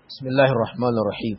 بسم الله الرحمن الرحيم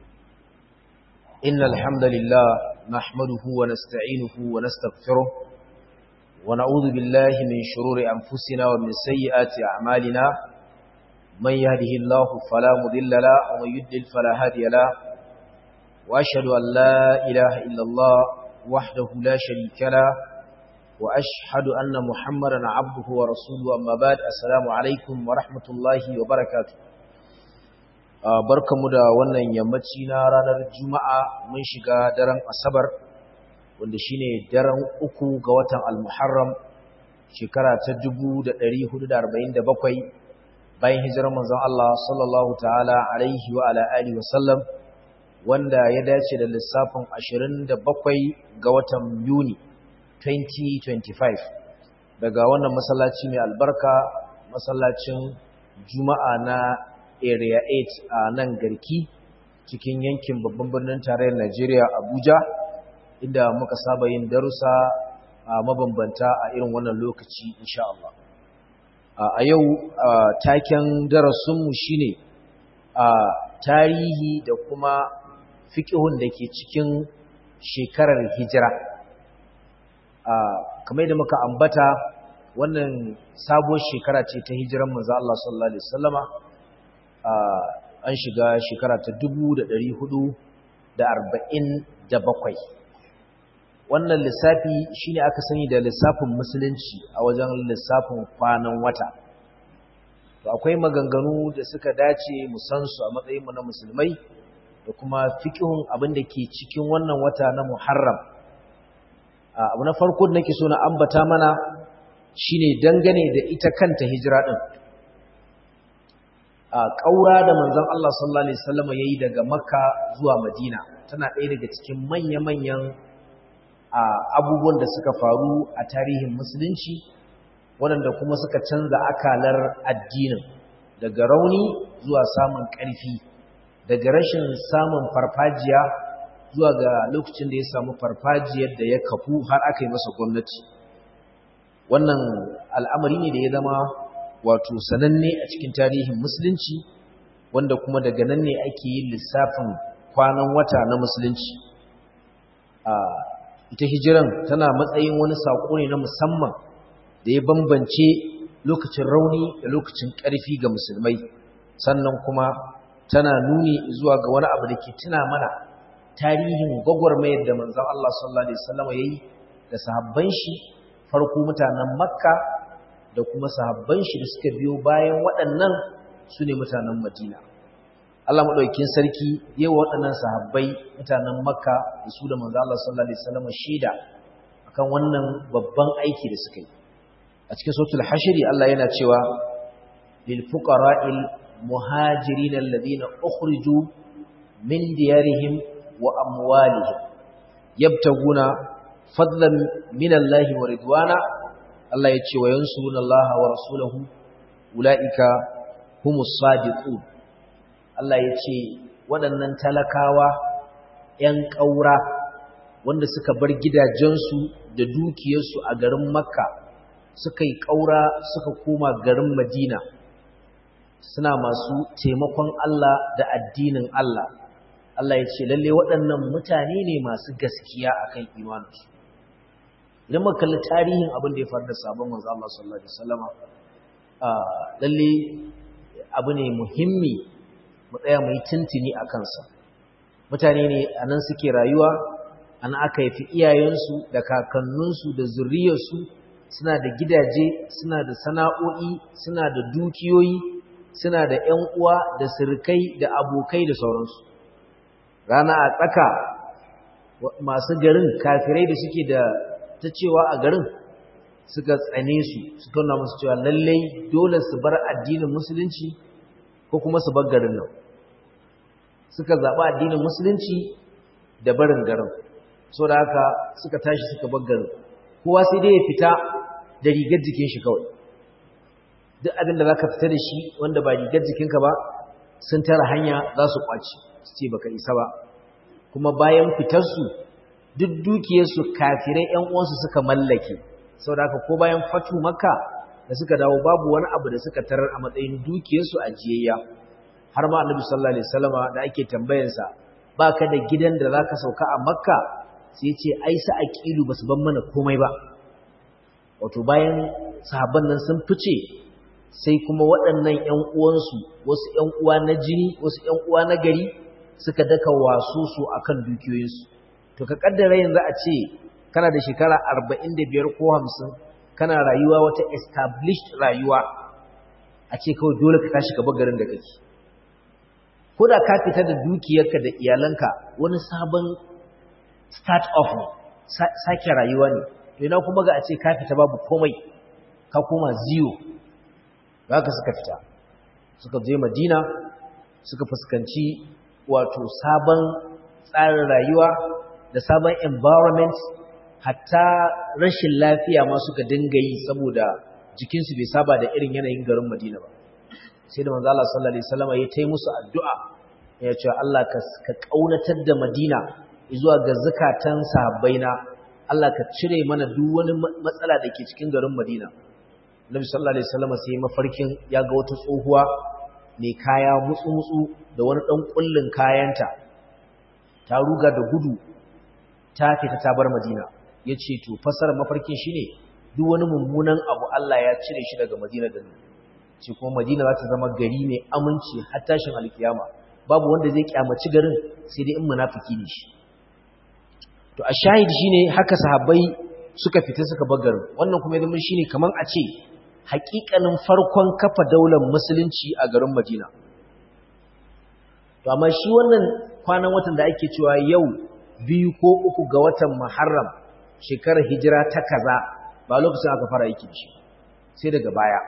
إن الحمد لله نحمده ونستعينه ونستغفره ونعوذ بالله من شرور أنفسنا ومن سيئات أعمالنا من يهده الله فلا مضل له ومن يدلل فلا هادي له وأشهد أن لا إله إلا الله وحده لا شريك له وأشهد أن محمدا عبده ورسوله أما بعد السلام عليكم ورحمة الله وبركاته barkamu da wannan yammaci na ranar juma'a mun shiga daren asabar wanda shine daren uku ga watan al-muharram shekara ta 1447 bayan hijirar manzon Allah sallallahu ta'ala alaihi wa ala alihi wa sallam wanda ya dace da lissafin 27 ga watan yuni 2025 daga wannan masallaci mai albarka masallacin juma'a na area 8 a nan garki cikin yankin babban birnin tarayyar Najeriya Abuja inda muka saba yin darussa a mabambanta a irin wannan lokaci insha Allah a yau taken darasinmu shine a tarihi da kuma fiqhun da ke cikin shekarar hijira kamar da muka ambata wannan sabuwar shekara ce ta hijiran manzo Allah sallallahu alaihi wasallama an shiga shekara ta bakwai. wannan lissafi shine aka sani da lissafin musulunci a wajen lissafin kwanan wata to akwai maganganu da suka dace mu san su a matsayin mu na musulmai da kuma fiqhun abin da ke cikin wannan wata na Muharram abu na farko da nake so na ambata mana shine dangane da ita kanta hijira din a ƙaura da manzon Allah sallallahu alaihi wasallam yayi daga Makka zuwa Madina tana ɗaya daga cikin manya-manyan abubuwan da suka faru a tarihin musulunci waɗanda kuma suka canza akalar addinin daga rauni zuwa samun ƙarfi daga rashin samun farfajiya zuwa ga lokacin da ya samu farfajiyar da ya kafu har aka yi masa gwamnati wannan al'amari ne da ya zama wato sananne a cikin tarihin musulunci wanda kuma daga nan ne ake yin lissafin kwanan wata na musulunci ita hijiran tana matsayin wani saƙo ne na musamman da ya bambance lokacin rauni da lokacin ƙarfi ga musulmai sannan kuma tana nuni zuwa ga wani abu da ke tuna mana tarihin gwagwarmayar da manzon Allah sallallahu alaihi wasallam yayi da sahabban shi farko mutanen makka da kuma sahabban shi da suka biyo bayan waɗannan su ne mutanen Madina. Allah maɗaukin sarki yawa waɗannan sahabbai mutanen Makka da su da manzo Allah sallallahu alaihi wasallam shaida akan wannan babban aiki da suka yi. A cikin suratul Hashri Allah yana cewa lil fuqara'il muhajirin alladhina ukhriju min diyarihim wa amwalihim yabtaguna fadlan min Allah wa ridwana Allah ya ce wa yansuruna Allah wa rasulahu ulaika humus sadiqun Allah ya ce waɗannan talakawa ‘yan ƙaura wanda suka bar gidajensu da dukiyarsu a garin Makka suka yi ƙaura suka koma garin Madina suna masu taimakon Allah da addinin Allah Allah ya ce lalle waɗannan mutane ne masu gaskiya akan imaninsu idan muka kalli tarihin abin da ya faru da sabon manzo Allah sallallahu alaihi wasallama lalle abu ne muhimmi mu tsaya mu yi tuntuni a kansa mutane ne a nan suke rayuwa an aka yi fi iyayensu da kakanninsu da zuriyarsu suna da gidaje suna da sana'o'i suna da dukiyoyi suna da ƴan uwa da sirkai da abokai da sauransu rana a tsaka masu garin kafirai da suke da ta cewa a garin suka tsane su suka nuna musu cewa lallai dole su bar addinin musulunci ko kuma su bar garin nan suka zaɓi addinin musulunci da barin garin so da haka suka tashi suka bar garin kowa sai dai ya fita da rigar jikin shi kawai duk abin da za ka fita da shi wanda ba rigar jikinka ba sun tara hanya za su ƙwaci su ce baka isa ba kuma bayan fitarsu duk dukiyarsu kafirai ‘yan uwansu suka mallake sau da haka ko bayan fatu maka da suka dawo babu wani abu da suka tarar a matsayin dukiyarsu ajiyayya har ma annabi sallallahu alaihi wasallama da ake tambayarsa baka da gidan da zaka sauka a makka sai ce ai sa aqilu basu ban mana komai ba wato bayan sahabban nan sun fice sai kuma waɗannan ƴan uwansu wasu ƴan uwa na jini wasu ƴan uwa na gari suka daka wasu su akan dukiyoyinsu to ka kaddara yanzu a ce kana da shekara 45 ko 50 kana rayuwa wata established rayuwa a ce kawai dole ka tashi ka bar garin da kake ko da ka fita da dukiyarka da iyalanka wani sabon start off ne sake rayuwa ne to ina kuma ga a ce ka fita babu komai ka koma zero haka suka fita suka je madina suka fuskanci wato sabon tsarin rayuwa da sabon environment hatta rashin lafiya ma suka dinga yi saboda jikinsu bai saba da irin yanayin garin madina ba sai da manzo Allah sallallahu alaihi wasallam ya tayi musu addu'a ya ce Allah ka ka kaunatar da Madina zuwa ga zakatan sahabbaina Allah ka cire mana duk wani matsala da ke cikin garin Madina Nabi sallallahu alaihi wasallam sai mafarkin ya ga wata tsohuwa mai kaya mutsu-mutsu da wani dan kullun kayanta ta ruga da gudu ta fita ta bar Madina yace to fasara mafarkin shine duk wani mummunan abu Allah ya cire shi daga Madina da ni ce kuma Madina za ta zama gari mai aminci har tashin alkiyama babu wanda zai kyamaci garin sai dai in munafiki ne shi to a shahid shine haka sahabbai suka fita suka bar garin wannan kuma yanzu shine kaman a ce haƙiƙanin farkon kafa daular musulunci a garin Madina to amma shi wannan kwanan watan da ake cewa yau biyu ko uku ga watan Muharram shekarar hijira ta kaza ba lokacin aka fara yake shi sai daga baya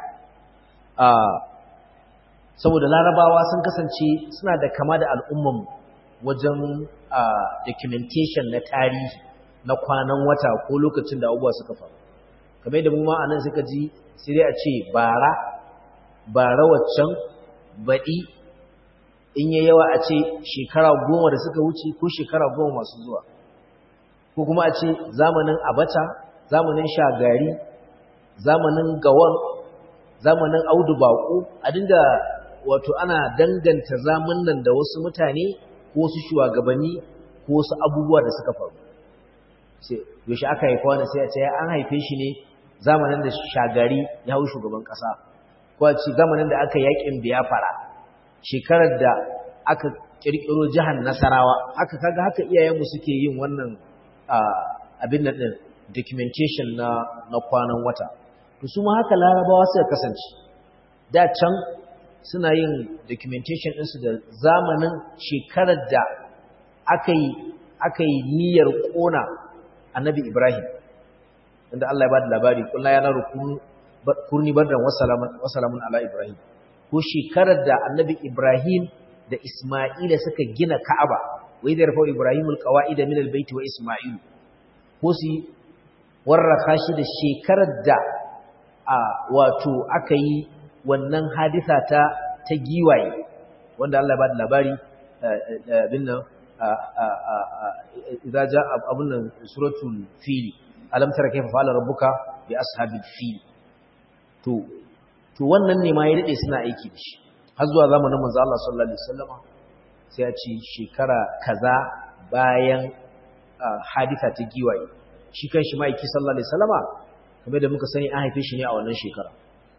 saboda larabawa sun kasance suna da kama da al'umman wajen documentation na tarihi na kwanan wata ko lokacin da abubuwa suka faru kamar yadda mu ma anan suka ji sai dai a ce bara bara waccan baɗi in yi yawa a ce shekara goma da suka wuce ko shekara goma masu zuwa ko kuma a ce zamanin abata zamanin shagari zamanin gawan zamanin audu baƙo a dinga wato ana danganta zamanin da wasu mutane ko wasu shugabanni ko wasu abubuwa da suka faru sai yaushe aka haifa wani sai a ce an haife shi ne zamanin da shagari ya hau shugaban ƙasa ko a ce zamanin da aka yakin biyafara shekarar da aka kirkiro jihar nasarawa haka kaga haka iyayenmu suke yin wannan abin nan din documentation na na kwanan wata to su ma haka larabawa suka kasance da can suna yin documentation ɗinsu da zamanin shekarar da aka yi aka yi niyyar ƙona annabi ibrahim inda Allah ya ba da labari kulla ya naru kurni bardan wasalamun ala ibrahim ko shekarar da annabi ibrahim da isma'ila suka gina ka'aba wai da rafa ibrahimul qawa'ida min albayti wa isma'ilu ko su warraka shi da shekarar da a wato aka yi wannan hadisa ta ta giwaye wanda Allah ya bada labari bin nan idza ja abun nan suratul fil alam tara kayfa fa'ala rabbuka bi ashabil fil to to wannan ne ma ya dade suna aiki da shi har zuwa zamanin manzo Allah sallallahu alaihi wasallama sai ya ce shekara kaza bayan hadisa ta giwaye shi kan shi ma'aiki sallallahu alaihi wasallama kamar da muka sani an haife shi ne a wannan shekara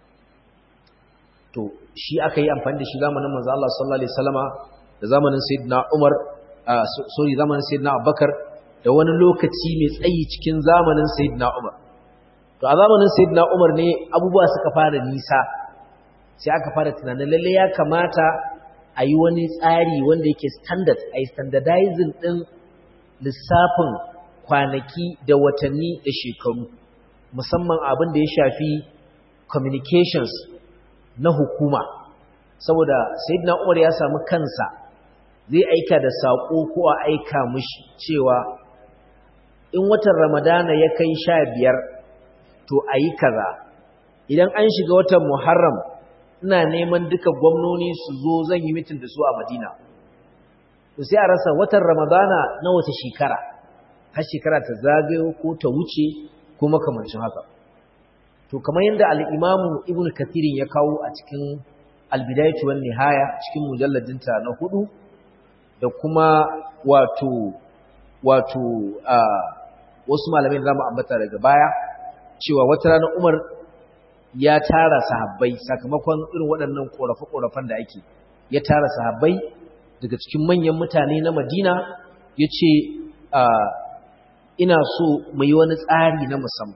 to shi aka yi amfani da shi zamanin manzo Allah sallallahu alaihi wasallama da zamanin sayyidina Umar sorry zamanin sayyidina Abubakar da wani lokaci mai tsayi cikin zamanin sayyidina Umar to a zamanin sayyidina Umar ne abubuwa suka fara nisa sai aka fara tunanin lalle ya kamata a yi wani tsari wanda yake standard a yi standardizing din lissafin kwanaki da watanni da shekaru musamman abin da ya shafi communications na hukuma saboda sayyidina Umar ya samu kansa zai aika da sako ko a aika mishi cewa in watan Ramadana ya kai sha biyar to ayi kaza idan an shiga watan Muharram ina neman duka gwamnoni su zo zan yi mitin da su a Madina to sai a rasa watan Ramadana na wata shekara har shekara ta zagayo ko ta wuce ko makamancin haka to kamar yadda al-Imam Ibn Kathir ya kawo a cikin albidayatu wan nihaya cikin mujalladinta na hudu da kuma wato wato wasu malamai da zamu ambata daga baya cewa wata rana Umar ya tara sahabbai sakamakon irin waɗannan korafe-korafen da ake ya tara sahabbai daga cikin manyan mutane na Madina yace ina so mu yi wani tsari na musamman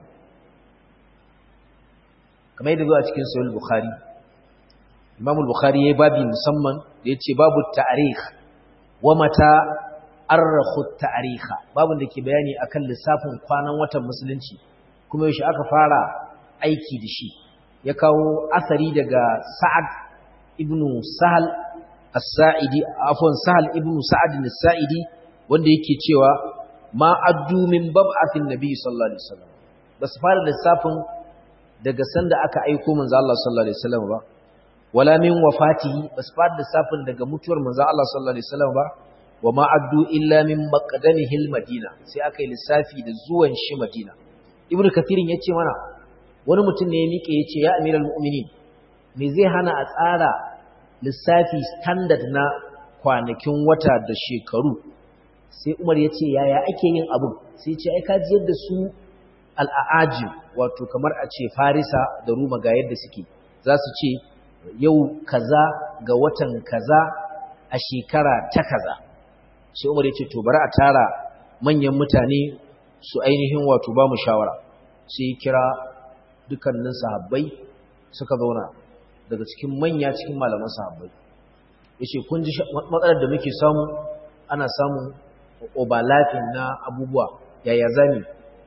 kamar yadda zuwa cikin sahih bukhari imam al-bukhari yayi babi musamman da yace babu ta'rikh wa mata arrakhu ta'rikha babun da ke bayani akan lissafin kwanan watan musulunci kuma yaushe aka fara aiki da shi ya kawo asari daga sa'ad ibn sahal as-sa'idi afwan sahal ibn sa'ad as-sa'idi wanda yake cewa ma addu min bab'athin nabi sallallahu alaihi wasallam basu fara lissafin daga sanda aka aiko manzo Allah sallallahu alaihi wasallam ba wala min wafatihi basu fara lissafin daga mutuwar manzo Allah sallallahu alaihi wasallam ba wa ma addu illa min maqdamihi al-madina sai aka yi lissafi da zuwan shi madina ibnu kathirin yace mana wani mutum ne ya miƙe yace ya amiral mu'minin me zai hana a tsara lissafi standard na kwanakin wata da shekaru sai Umar ya ce yaya ake yin abin sai ce ai kaji yadda su al'ajim wato kamar a ce Farisa da Ruma ga yadda suke za su ce yau kaza ga watan kaza a shekara ta kaza sai Umar ya ce to bari a tara manyan mutane su ainihin wato ba mu shawara sai kira dukkanin sahabbai suka zauna daga cikin manya cikin malaman sahabbai yace kun ji matsalar da muke samu ana samun overlapping na abubuwa yaya zami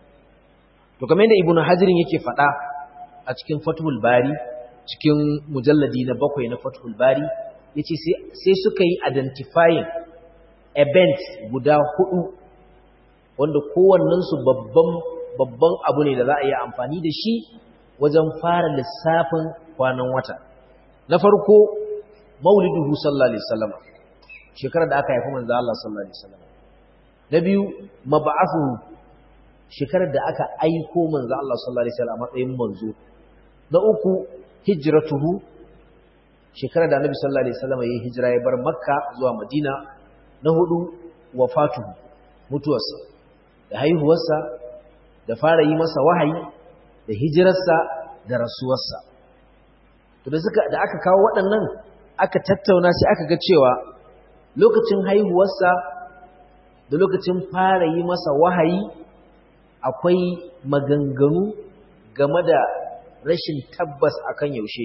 to kamar yadda ibnu hajirin yake faɗa a cikin fathul bari cikin mujalladi na bakwai na fathul bari yace sai suka yi identifying events guda hudu wanda kowannensu babban babban abu ne da za a yi amfani da shi wajen fara lissafin kwanan wata na farko mauliduhu sallallahu alaihi wasallam shekarar da aka haifi manzo Allah sallallahu alaihi wasallam na biyu mab'athu shekarar da aka aiko manzo Allah sallallahu alaihi wasallam a matsayin manzo na uku hijratuhu shekarar da annabi sallallahu alaihi wasallam yayin hijira ya bar makka zuwa madina na hudu wafatuhu mutuwarsa da haihuwarsa da fara yi masa wahayi da hijirarsa da rasuwarsa to da suka da aka kawo waɗannan aka tattauna sai aka ga cewa lokacin haihuwarsa da lokacin fara yi masa wahayi akwai maganganu game da rashin tabbas akan yaushe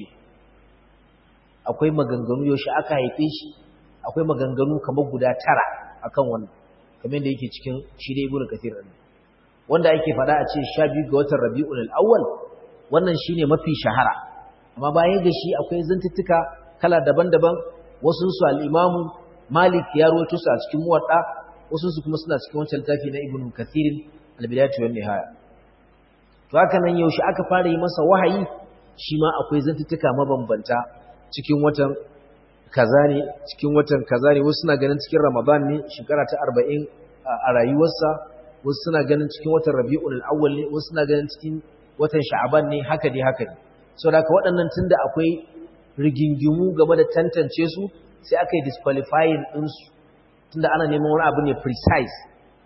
akwai maganganu yaushe aka haife shi akwai maganganu kamar guda tara akan wannan kamar da yake cikin shi da ibnu kathir wanda ake faɗa a ce 12 ga watan rabiul awwal wannan shine mafi shahara amma bayan ga shi akwai zantuttuka kala daban-daban wasu su al-imamu malik ya rawaito su a cikin muwatta wasu su kuma suna cikin wancan littafi na ibnu kathir al-bidayatu wan nihaya to haka nan yaushe aka fara yi masa wahayi shi ma akwai zantuttuka mabambanta cikin watan kaza ne cikin watan kaza ne wasu suna ganin cikin ramadan ne shekara ta 40 a rayuwarsa wasu suna ganin cikin watan rabi'ul awwal ne wasu suna ganin cikin watan sha'aban ne haka dai haka ne saboda haka waɗannan tunda akwai rigingimu game da tantance su sai aka yi disqualifying ɗinsu tunda ana neman wani abu ne precise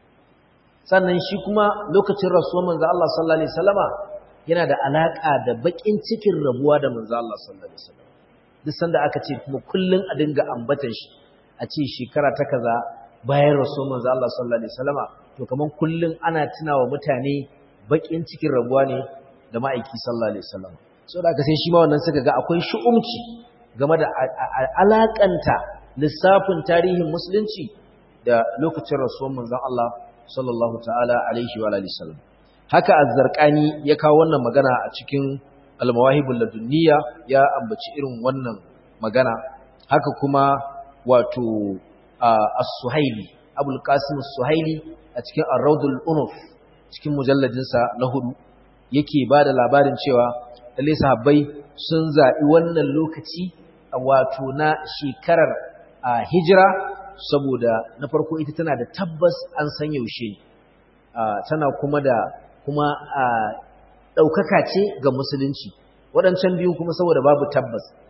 sannan shi kuma lokacin rasuwar manzo Allah sallallahu alaihi wasallama yana da alaka da bakin cikin rabuwa da manzo Allah sallallahu alaihi wasallam duk sanda aka ce kuma kullun a dinga ambatan shi a ce shekara ta kaza bayan rasuwar manzo Allah sallallahu alaihi wasallama to kaman kullun ana tunawa mutane bakin cikin rabuwa ne da ma'aiki sallallahu alaihi wasallam so da aka sai shi ma wannan suka ga akwai shu'umci game da alakanta lissafin tarihin musulunci da lokacin rasuwar manzon Allah sallallahu ta'ala alaihi wa alihi sallam haka az-zarqani ya kawo wannan magana a cikin al-mawahibul ladunniya ya ambaci irin wannan magana haka kuma wato as-suhaili abul qasim as-suhaili a cikin ar-rawdul unuf cikin mujalladin sa na hudu yake bada labarin cewa lalle sahabbai sun zabi wannan lokaci wato na shekarar hijira saboda na farko ita tana da tabbas an san yaushe tana kuma da kuma ɗaukaka ce ga musulunci waɗancan biyu kuma saboda babu tabbas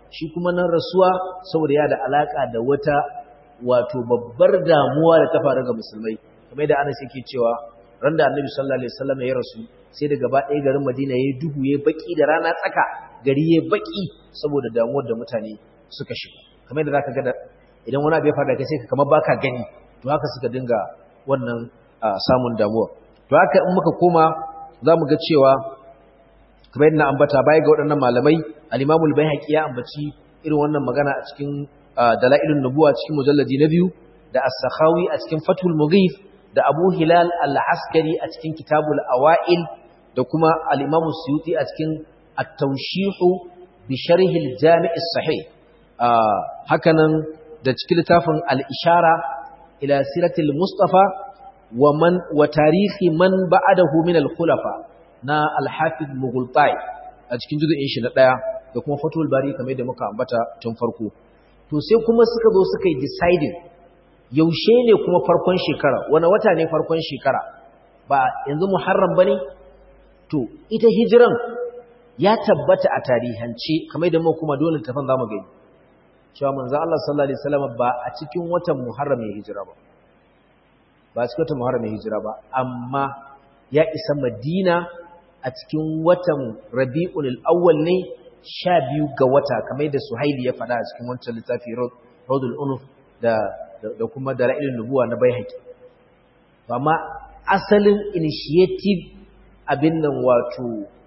shi kuma nan rasuwa saboda ya da alaka da wata wato babbar damuwa da ta faru ga musulmai kamar da Anas yake cewa ran da Annabi sallallahu alaihi wasallam ya rasu sai da gaba ɗaya garin Madina yayi duhu yayi baki da rana tsaka gari yayi baki saboda damuwar da mutane suka shiga kamar da zaka ga idan wani abu ya faru da kai sai ka kamar baka gani to haka suka dinga wannan samun damuwa to haka in muka koma zamu ga cewa kamar yadda ambata baya ga waɗannan malamai al-Imam al-Baihaqi ya ambaci irin wannan magana a cikin Dalailun Nubuwa cikin mujalladi na biyu da As-Sakhawi a cikin Fathul Mughith da Abu Hilal al-Askari a cikin Kitabul Awail da kuma al-Imam Suyuti a cikin At-Tawshih bi Sharh al-Jami' as-Sahih hakanan da cikin littafin al-Ishara ila Siratil Mustafa wa man wa tarihi man ba'adahu min al-khulafa na al-Hafiz Mughultai a cikin juz'in shi na daya da kuma Fathul Bari kamar yadda muka ambata tun farko to sai kuma suka zo suka yi deciding yaushe ne kuma farkon shekara wani wata ne farkon shekara ba yanzu muharram bane to ita hijiran ya tabbata a tarihance kamar da mu kuma dole tafan zamu gani cewa manzo Allah sallallahu alaihi wasallam ba a cikin watan muharram ya hijira ba ba a cikin watan muharram ya hijira ba amma ya isa madina a cikin watan rabiul awwal ne sha biyu ga wata kamar yadda suhaili ya faɗa a cikin wancan littafi raudul unuf da da kuma da ra'ilin nubuwa na bai haƙi amma asalin initiative abin nan wato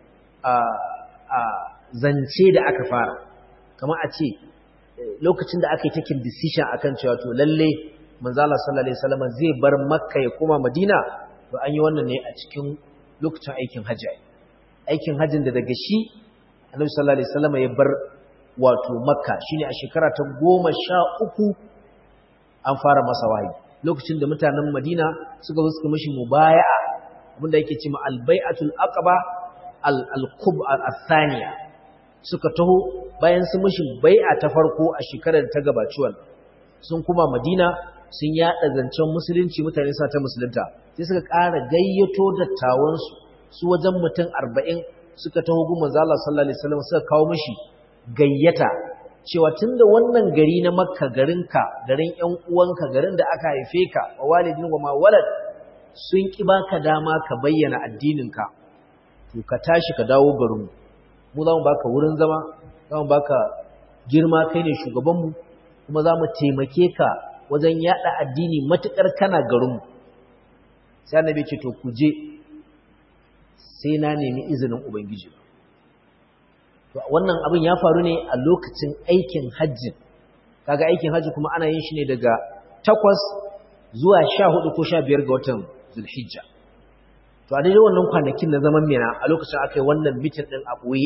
a zance da aka fara kamar a ce lokacin da aka yi taking decision akan cewa to lalle manzala sallallahu alaihi wasallam zai bar makka ya koma madina to an yi wannan ne a cikin lokacin aikin hajji aikin hajjin da daga shi annabi sallallahu alaihi wasallam ya bar wato makka shine a shekara ta goma sha uku an fara masa wahayi lokacin da mutanen madina suka zo suka mishi mubaya'a abinda yake cewa albai'atul aqaba al-qub al-thaniya suka taho bayan sun mishi bai'a ta farko a shekarar ta gabaci wannan sun kuma madina sun yada zancen musulunci mutane sa ta musulunta sai suka ƙara gayyato dattawansu su wajen mutum arba'in suka taho gun manzo Allah sallallahu alaihi wasallam suka kawo mishi gayyata cewa tunda wannan gari na Makka garinka garin ƴan uwanka garin da aka haife ka wa walidin wa ma walad sun ki baka dama ka bayyana addininka to ka tashi ka dawo garinmu mu za mu baka wurin zama za mu baka girma kai ne shugabanmu kuma za mu taimake ka wajen yada addini matukar kana garinmu sai annabi ce to ku je sai na nemi izinin ubangiji to wannan abin ya faru ne a lokacin aikin hajji kaga aikin hajji kuma ana yin shi ne daga takwas zuwa sha hudu ko sha biyar ga watan zulhijja to a daidai wannan kwanakin na zaman mina a lokacin aka yi wannan mitin ɗin a ɓoye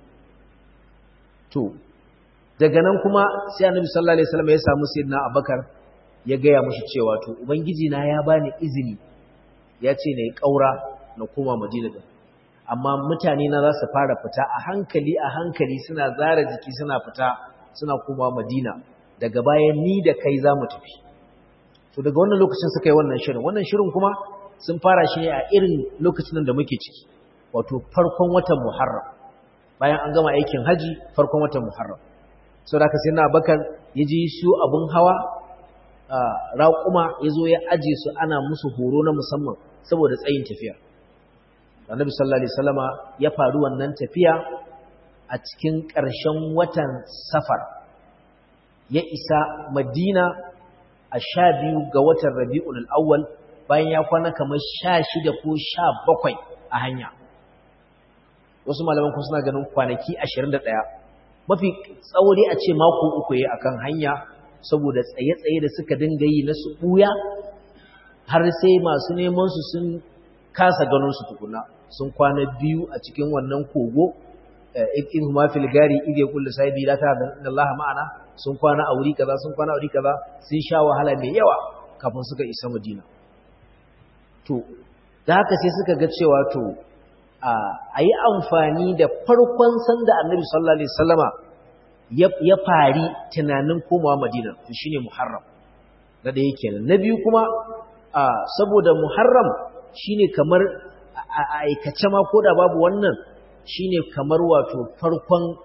to daga nan kuma sai annabi sallallahu alaihi wasallam ya samu sayyidina abakar ya gaya mushi cewa to ubangiji na ya bani izini ya ce na yi ƙaura na koma madina da amma mutane na za su fara fita a hankali a hankali suna zara jiki suna fita suna koma madina daga bayan ni da kai za mu tafi to daga wannan lokacin suka yi wannan shirin wannan shirin kuma sun fara shi ne a irin lokacin da muke ciki wato farkon watan muharram bayan an gama aikin haji farkon watan muharram sau da aka sai na bakar ya ji su abin hawa raƙuma ya zo ya aje su ana musu horo na musamman saboda tsayin tafiya annabi sallallahu alaihi wasallama ya faru wannan tafiya a cikin ƙarshen watan safar ya isa madina a sha biyu ga watan rabi'ul awwal bayan ya kwana kamar sha shida ko sha bakwai a hanya wasu malaman kuma suna ganin kwanaki ashirin da ɗaya mafi tsauri a ce mako uku ya akan hanya saboda tsaye-tsaye da suka dinga yi na su ɓuya har sai masu neman su sun kasa ganin su tukuna sun kwana biyu a cikin wannan kogo in huma fil gari ide kullu sahibi la ta da inna Allah ma'ana sun kwana a wuri kaza sun kwana a wuri kaza sun sha wahala mai yawa kafin suka isa Madina to da haka sai suka ga cewa to a yi amfani da farkon sanda Annabi sallallahu alaihi wasallama ya fari tunanin komawa Madina to shine Muharram da da yake na biyu kuma saboda Muharram shine kamar a aikace ma koda babu wannan shine kamar wato farkon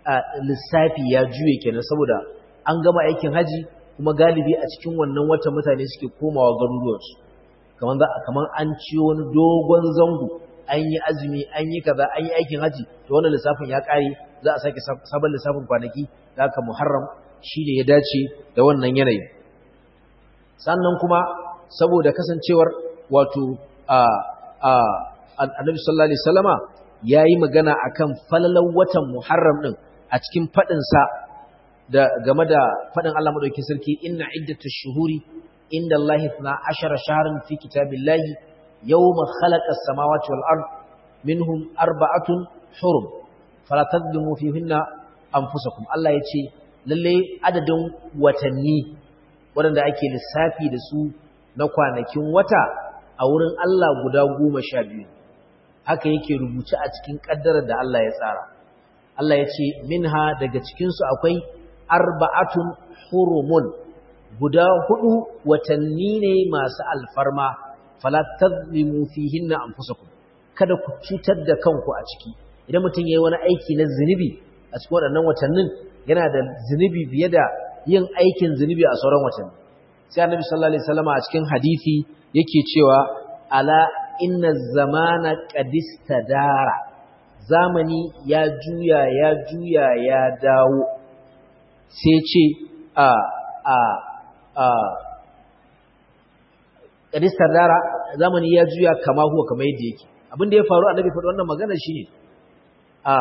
lissafi ya juye kenan saboda an gama aikin haji kuma galibi a cikin wannan wata mutane suke komawa garuruwansu kamar za kamar an ci wani dogon zango an yi azumi an yi kaza an yi aikin haji to wannan lissafin ya kare za a sake sabon lissafin kwanaki da aka muharram shine ya dace da wannan yanayi sannan kuma saboda kasancewar wato a a annabi sallallahu alaihi wasallama yayi magana akan falalan watan muharram din a cikin fadin sa da game da fadin Allah madaukakin sarki inna iddatash shuhuri inda Allah 12 shahran fi kitabillahi yawma khalaqas samawati wal ard minhum arba'atun hurum fala tadlimu fihinna anfusakum Allah yace lalle adadin watanni waɗanda ake lissafi da su na kwanakin wata a wurin Allah guda goma sha biyu haka yake rubuce a cikin ƙaddarar da Allah ya tsara Allah ya ce minha daga cikinsu akwai arba'atun hurumun guda hudu watanni ne masu alfarma fala tazlimu fihinna anfusakum kada ku cutar da kanku a ciki idan mutum yayi wani aiki na zinubi a cikin waɗannan watannin yana da zinubi fiye da yin aikin zunubi a sauran watanni sai annabi sallallahu alaihi wasallam a cikin hadisi yake cewa ala inna zamana qadistadara zamani ya juya ya juya ya dawo sai ce a a a qadistadara zamani ya juya kama huwa kama yadda yake abin da ya faru annabi faɗi wannan magana shine a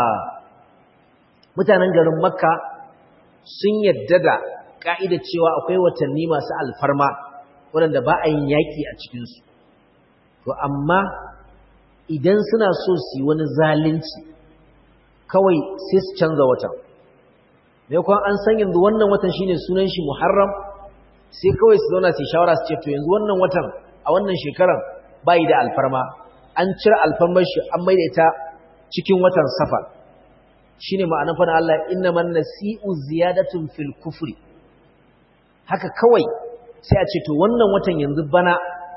mutanen garin makka sun yadda da ƙa'ida cewa akwai watanni masu alfarma waɗanda ba a yin yaƙi a cikinsu. To, amma idan suna so su yi wani zalunci kawai sai su canza watan. Maimakon an san yanzu wannan watan shine sunan shi Muharram sai kawai su zauna su shawara su ce, To, yanzu wannan watan a wannan shekaran ba yi da alfarma, an cire alfarmar shi an maida ita cikin watan safar. shine ma'anar fana Allah innaman nasi'u ziyadatun fil kufri haka kawai sai a ce to wannan watan yanzu bana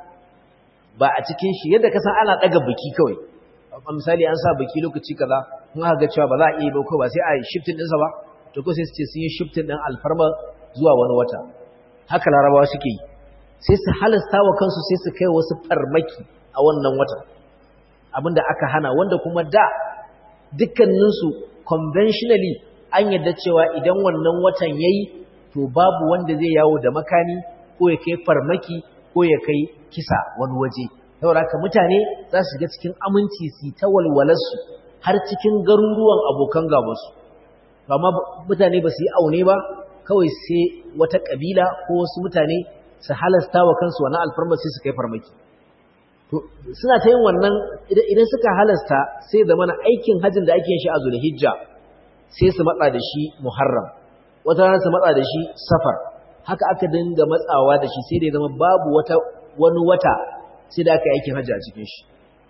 ba a cikin shi yadda ka san ana daga biki kawai a misali an sa biki lokaci kaza kun aka ga cewa ba za a iya ba ko ba sai a yi shifting ɗinsa ba to ko sai su ce sun yi shifting ɗin alfarma zuwa wani wata haka larabawa suke yi sai su halasta wa kansu sai su kai wasu farmaki a wannan watan abinda aka hana wanda kuma da dukkaninsu conventionally an yadda cewa idan wannan watan yayi to babu wanda zai yawo da makani ko ya kai farmaki ko ya kai kisa wani waje saboda haka mutane za su shiga cikin aminci su ta walwalarsu har cikin garuruwan abokan gabansu amma mutane ba su yi aune ba kawai sai wata kabila ko wasu mutane su halasta wa kansu wani alfarma sai su kai farmaki to suna ta yin wannan idan suka halasta sai da mana aikin hajjin da ake yin shi a zulhijja sai su matsa da shi muharram wata rana su matsa da shi safar haka aka dinga matsawa da shi sai da zama babu wata wani wata sai da aka yi aikin hajji a cikin shi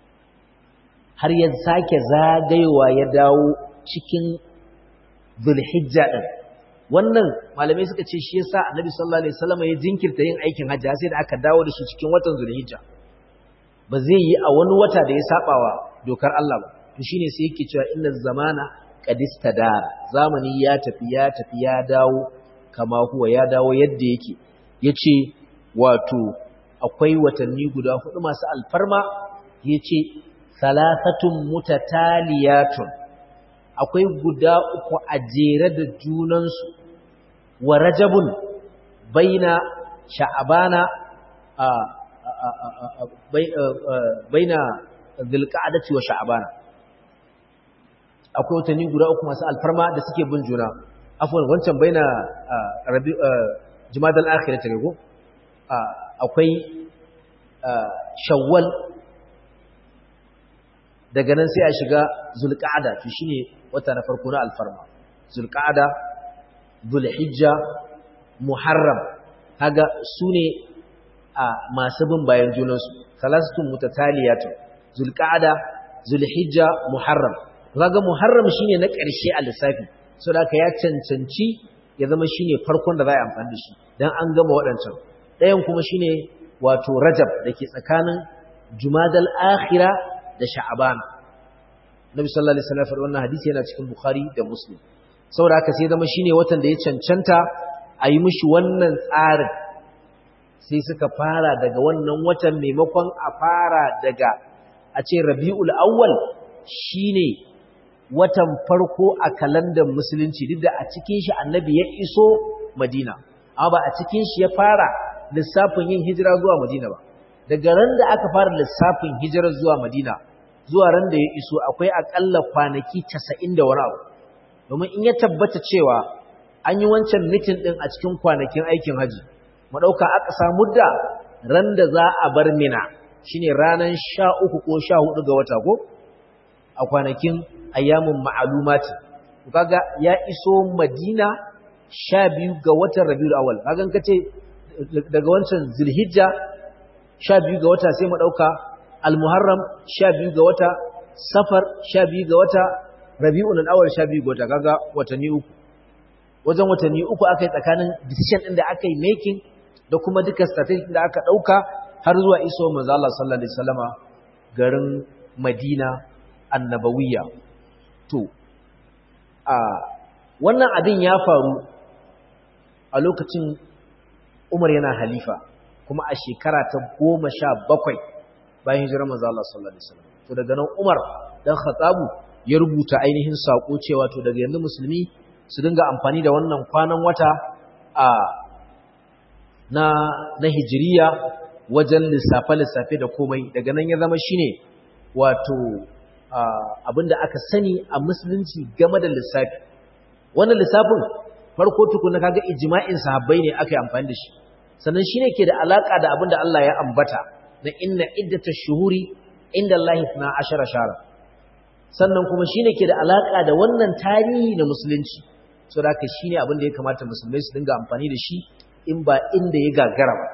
har ya sake zagayowa ya dawo cikin zulhijja din wannan malamai suka ce shi yasa annabi sallallahu alaihi wasallam ya jinkirta yin aikin hajji sai da aka dawo da shi cikin watan zulhijja ba zai yi a wani wata da ya sabawa dokar Allah ba to shine sai yake cewa inna zamana qad istadara zamani ya tafi ya tafi ya dawo kama huwa ya dawo yadda yake yace wato akwai watanni guda hudu masu alfarma yace salasatun mutataliyatun akwai guda uku a jere da junansu wa rajabun baina sha'abana a baina zulqa'adati wa sha'bana akwai watanni guda uku masu alfarma da suke bin juna afwan wancan baina rabi jumadal akhirah ne ko akwai shawwal daga nan sai a shiga zulqa'ada to shine wata na farko na alfarma zulqa'ada zulhijja muharram kaga sune a masu bin bayan junansu salasatun mutataliyatun zulqa'ada zulhijja muharram kaga muharram shine na ƙarshe a lissafi saboda haka ya cancanci ya zama shine farkon da za a amfani da shi dan an gama waɗancan ɗayan kuma shine wato rajab dake tsakanin jumadal akhira da sha'ban nabi sallallahu alaihi wasallam wannan hadisi yana cikin bukhari da muslim saboda haka sai zama shine watan da ya cancanta a yi mishi wannan tsarin sai suka fara daga wannan watan maimakon a fara daga a ce rabi'ul awwal shine watan farko a kalandar musulunci duk da a cikin shi annabi ya iso madina amma ba a cikin shi ya fara lissafin yin hijira zuwa madina ba daga ran da aka fara lissafin hijira zuwa madina zuwa ran da ya iso akwai akalla kwanaki 90 da wani abu domin in ya tabbata cewa an yi wancan mitin din a cikin kwanakin aikin haji mu dauka aka samu da ran da za a bar mina shine ranan 13 ko 14 ga wata ko a kwanakin ayyamun ma'alumati kaga ya iso madina 12 ga watan rabiul awwal kaga kace daga wancan zulhijja 12 ga wata sai mu dauka al-muharram 12 ga wata safar 12 ga wata rabiul awwal 12 ga wata kaga watanni uku wajen watanni uku akai tsakanin decision din da akai making da kuma duka strategy da aka dauka har zuwa iso manzo Allah sallallahu alaihi wasallama garin Madina annabawiyya to a wannan abin ya faru a lokacin Umar yana halifa kuma a shekara ta goma sha bakwai bayan hijirar manzo Allah sallallahu alaihi wasallam to daga nan Umar dan Khattabu ya rubuta ainihin sako cewa to daga yanzu musulmi su dinga amfani da wannan kwanan wata a na na hijiriya wajen lissafe lissafe da komai daga nan ya zama shine wato abinda aka sani a musulunci game da lissafi wannan lissafin farko tukuna kaga ijma'in sahabbai ne aka yi amfani da shi sannan shine ke da alaka da abinda Allah ya ambata na inna iddatash shuhuri inda Allah 12 shara sannan kuma shine ke da alaka da wannan tarihi na musulunci so da haka shine abinda ya kamata musulmai su dinga amfani da shi in ba inda ya gagara ba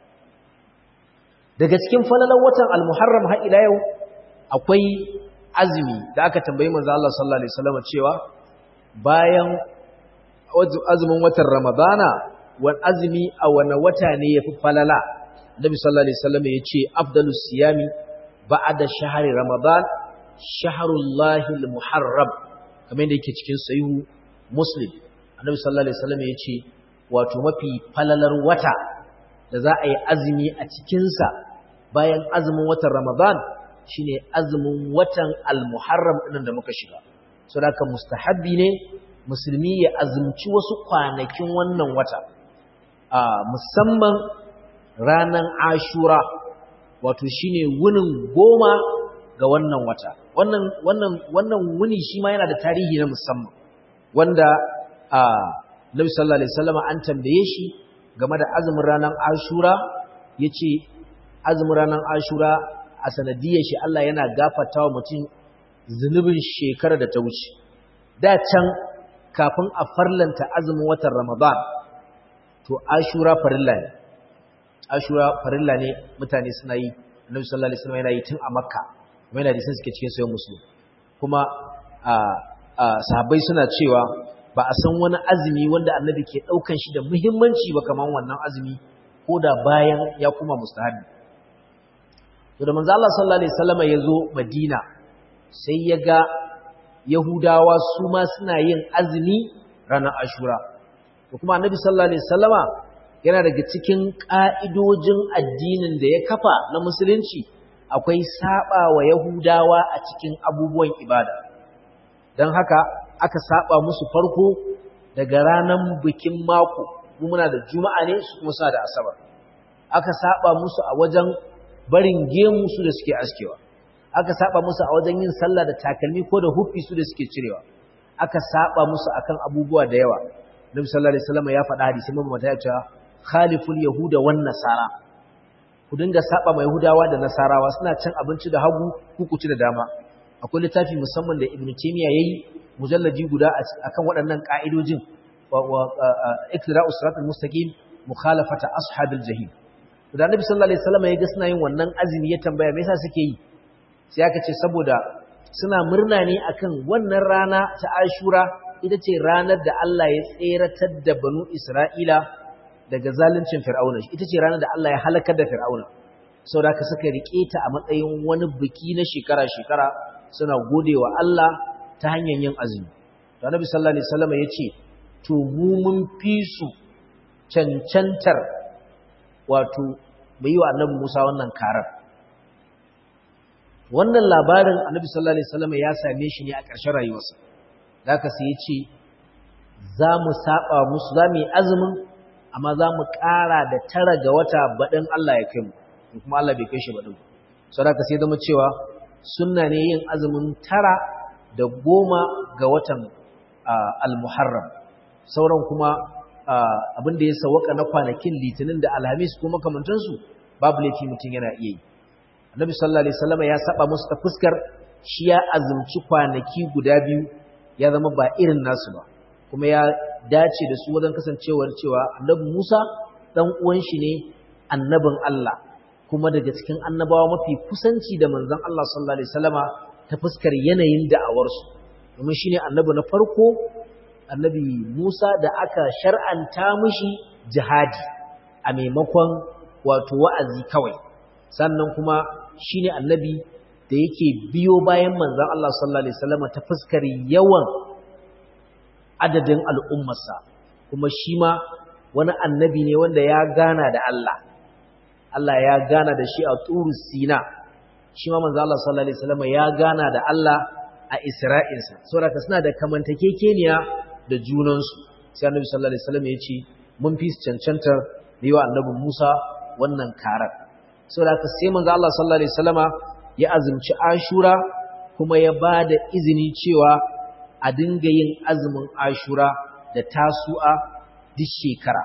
daga cikin falalan watan al-muharram har ila yau akwai azumi da aka tambayi manzo Allah sallallahu alaihi wasallam cewa bayan azumin watan Ramadana wan azumi a wani wata ne yafi falala Nabi sallallahu alaihi wasallam yace afdalus siyami ba'da shahri Ramadan shahrullahi al-muharram kamar yadda yake cikin sahihu Muslim Annabi sallallahu alaihi wasallam yace wato mafi falalar wata da za a yi azumi a cikinsa bayan azumin watan Ramadan shine azumin watan al-Muharram ɗin da muka shiga so da mustahabbi ne musulmi ya azumci wasu kwanakin wannan wata a musamman ranan Ashura wato shine wunin goma ga wannan wata wannan wannan wannan wuni shi ma yana da tarihi na musamman wanda a Nabi sallallahu alaihi wasallam an tambaye shi game da azumin ranar Ashura yace azumin ranar Ashura a sanadiyar shi Allah yana gafartawa mutum zunubin shekarar da ta wuce da can kafin a farlanta azumin watan Ramadan to Ashura farilla ne Ashura farilla ne mutane suna yi Nabi sallallahu alaihi wasallam yana yi tun a Makka kuma yana da sun suke cikin sayan musulmi kuma a sahabbai suna cewa ba a san wani azumi wanda annabi ke ɗaukan shi da muhimmanci ba kamar wannan azumi ko da bayan ya kuma mustahabi to da manzo Allah sallallahu alaihi wasallam ya zo Madina sai ya ga Yahudawa su ma suna yin azumi ranar Ashura to kuma annabi sallallahu alaihi wasallama yana daga cikin ka'idojin addinin da ya kafa na musulunci akwai saba wa Yahudawa a cikin abubuwan ibada don haka aka saba musu farko daga ranar bikin mako mu muna da juma'a ne su kuma suna da asabar aka saba musu a wajen barin gemu su da suke askewa aka saba musu a wajen yin sallah da takalmi ko da hufi su da suke cirewa aka saba musu akan abubuwa da yawa nabi sallallahu alaihi wasallam ya faɗa hadisi mun mata ya ce khaliful yahuda wan nasara ku dinga saba mai yahudawa da nasarawa suna cin abinci da hagu ku ku ci da dama akwai littafi musamman da ibnu taymiya yayi mujallaji guda akan waɗannan ƙa'idojin wa iktira'u siratal mustaqim mukhalafata ashabil jahim to da annabi sallallahu alaihi wasallam ya ga suna yin wannan azumi ya tambaya me yasa suke yi sai aka ce saboda suna murna ne akan wannan rana ta Ashura ita ce ranar da Allah ya tseratar da banu Isra'ila daga zaluncin Fir'auna ita ce ranar da Allah ya halakar da Fir'auna saboda haka suka rike ta a matsayin wani biki na shekara-shekara suna godewa Allah ta hanyar yin azumi da annabi sallallahu alaihi wasallam ya ce to mu mun fi su cancantar wato bai yi wa annabi Musa wannan karar wannan labarin annabi sallallahu alaihi wasallam ya same shi ne a ƙarshen rayuwarsa zaka sai ya ce za mu saba musu za mu yi azumin amma za mu ƙara da tara ga wata baɗin Allah ya kai mu kuma Allah bai kai shi baɗin sadaka sai zama cewa sunna ne yin azumin tara da goma ga watan al-muharram sauran kuma abin da ya sawaka na kwanakin litinin da alhamis ko makamantansu babu laifi mutum yana iya yi annabi sallallahu alaihi wasallam ya saba musu ta fuskar shi ya azumci kwanaki guda biyu ya zama ba irin nasu ba kuma ya dace da su wajen kasancewar cewa annabi Musa dan uwan shi ne annabin Allah kuma daga cikin annabawa mafi kusanci da manzon Allah sallallahu alaihi wasallama ta fuskar yanayin da'awarsu domin shine annabi na farko annabi Musa da aka shar'anta mishi jihadi a maimakon wato wa'azi kawai sannan kuma shine annabi da yake biyo bayan manzon Allah sallallahu alaihi wasallama ta fuskar yawan adadin al'ummarsa kuma shi ma wani annabi ne wanda ya gana da Allah Allah ya gana da shi a turu sina shi ma manzo Allah sallallahu alaihi wasallam ya gana da Allah a Isra'ilsa saboda suna da kamantakekeniya da junansu sai annabi sallallahu alaihi wasallam ya ce mun fi cancantar da yawa annabi Musa wannan karar saboda sai manzo Allah sallallahu alaihi wasallama ya azumci Ashura kuma ya bada izini cewa a dinga yin azumin ashura da tasu'a duk shekara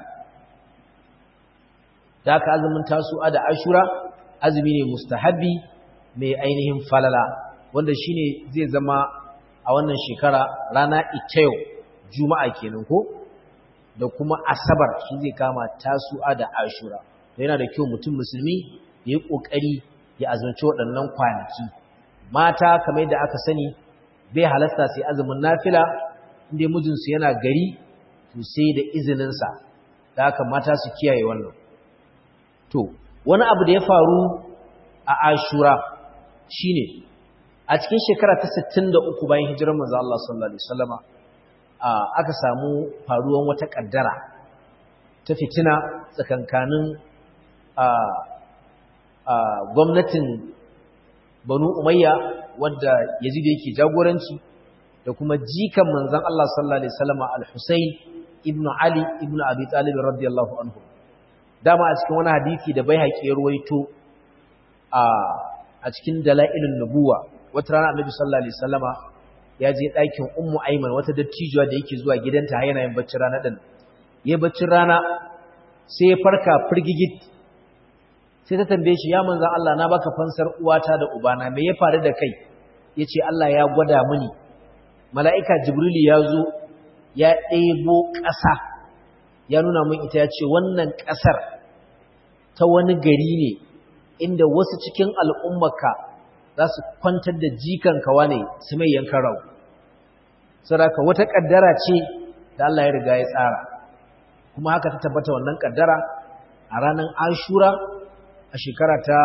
da aka azumin tasu'a da ashura azumi ne mustahabi mai ainihin falala wanda shine zai zama a wannan shekara rana ita yau juma'a kenan ko da kuma asabar shi zai kama tasu'a da ashura yana da kyau mutum musulmi ya yi ƙoƙari ya azumci waɗannan kwanaki mata kamar da aka sani bai halasta sai azumin nafila inda mijinsu yana gari to sai da izininsa da haka mata su kiyaye wannan to wani abu da ya faru a ashura shine a cikin shekara ta 63 bayan hijirar manzo Allah sallallahu alaihi wasallama aka samu faruwan wata kaddara ta fitina tsakankanin gwamnatin banu umayya wadda yazid yake jagoranci da kuma jikan manzon Allah sallallahu alaihi wasallam al-Husayn ibn Ali ibn Abi Talib radiyallahu anhu dama a cikin wani hadisi da Baihaqi ya ruwaito a a cikin dalailun nubuwa wata rana Annabi sallallahu alaihi wasallama ya je ɗakin Ummu Ayman wata dattijuwa da yake zuwa gidanta har yana yin bacci rana din yayin baccin rana sai ya farka firgigit sai ta tambaye shi ya manzan Allah na baka fansar uwata da ubana me ya faru da kai yace Allah ya gwada mini mala'ika jibrilu ya zo ya ɗebo ƙasa ya nuna min ita ya ce wannan ƙasar ta wani gari ne inda wasu cikin al'ummaka za su kwantar da jikanka wane su mai yankan rau saraka wata ƙaddara ce da Allah ya riga ya tsara kuma haka ta tabbata wannan ƙaddara a ranar ashura a shekara ta